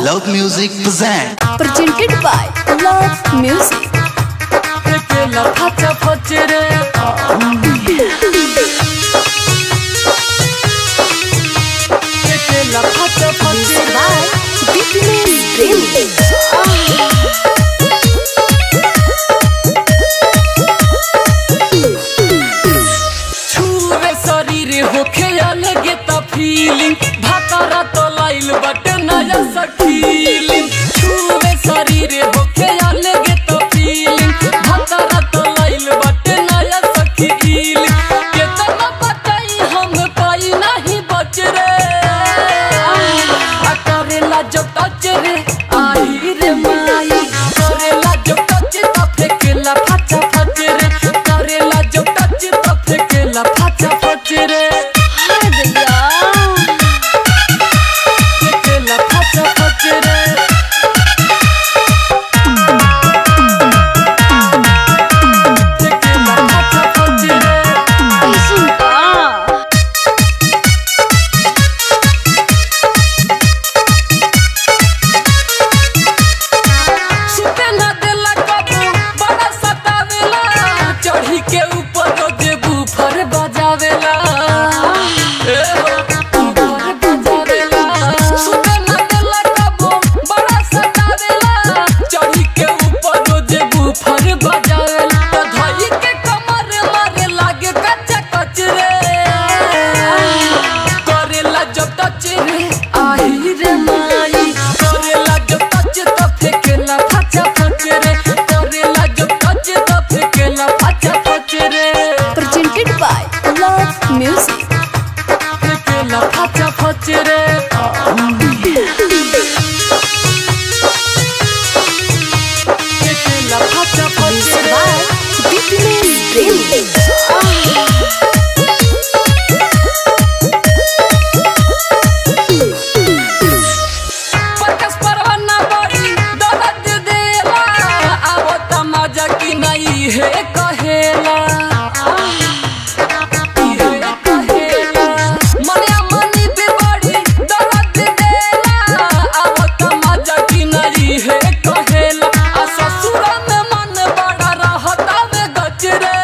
Love Music present. presented by Love Music. Tequila pacha pachire Tequila pacha Music pachire by Weakness Dream. छुवे शरीर होखे अलगे त feeling भातारा तो लाइल बट नया सकीलिंग छुवे शरीर होखे अलगे त फीलिंग भातारा तो लाइल बट नया सकीलिंग केतना बताई हम पाई नहीं बच रे आ करेला जो टच रे आई रे माई करेला जो टच त फेकेला फाचा फच रे करेला जो टच त फेकेला फाचा फच रे हाय भैया फेकेला फाचा फच रे फेकेला फाचा फच रे Isn't that? सुते ना देला कबू बड़ा सतावेला चढ़ी के ऊपर रोजे बूफर बजावेला ए हो, बूफर बजावेला। सुते ना देला कबू बड़ा सतावेला चढ़ी के ऊपर रोजे बूफर बजावेला तो धई के कमर मारे लागे कच्चा कचरे करेला जब टच रे आई रे माई करेला जब टच तो फेकेला फाचा फच रे करेला जब टच तो फेकेला फाचा फच रे Presented by Love Music. फेकेला फाचा फच रे फेकेला फाचा फच Music रे by Weakness Dream. परकस परवाना बड़ी दर्द देला आवो तमाजा की नहीं है कहेला इहे कहेला मनिया मनी पे बड़ी दर्द देला आवो तमाजा की नहीं है कहेला आ ससुर में मन बड़ा रहता में गचरे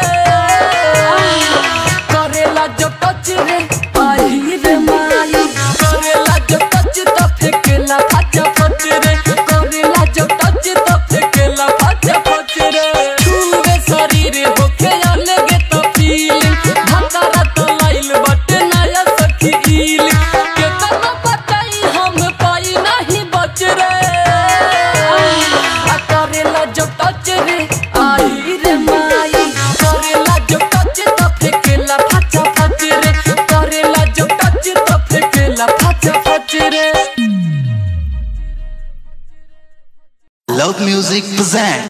करेला जो टच रे आई रे माई करेला जो टच तो फेकेला फाचा फच रे करेला जो टच तो फेकेला फाचा फच रे छुवे शरीर होके अलगे तो फीलिंग भतारा तो लाइल बट नया सखील केतना बताई हम पाई नहीं बच रे आ करेला जो टच रे आई रे माई करेला जो टच तो फेकेला फाचा फच रे करेला जो टच तो फेकेला फाचा फच रे Love Music present.